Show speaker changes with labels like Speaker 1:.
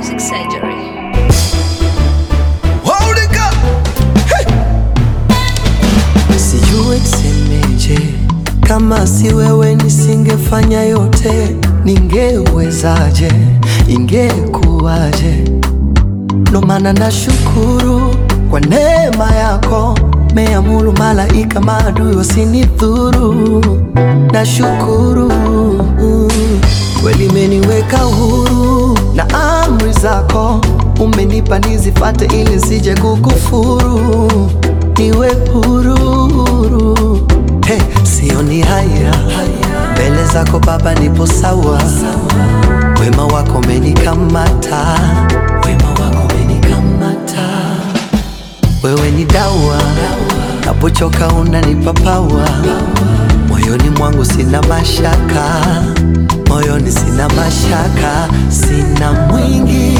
Speaker 1: Music Surgery.
Speaker 2: Holding up.
Speaker 3: Sijui nisemeje, kama si wewe nisingefanya yote. Ningewezaje? Ingekuwaje? Ndo maana nashukuru kwa neema yako, meamuru malaika maadui wasinidhuru. Nashukuru kweli, imeniweka huru na amri zako umenipa nizifate, ili sije kukufuru, niwe huru huru. Hey, sioni haya mbele zako Baba, nipo sawa. Wema wako umenikamata, wema wako umenikamata. Wewe ni dawa, napochoka unanipa pawa. Moyoni mwangu sina mashaka, moyoni sina mashaka, sina mwingi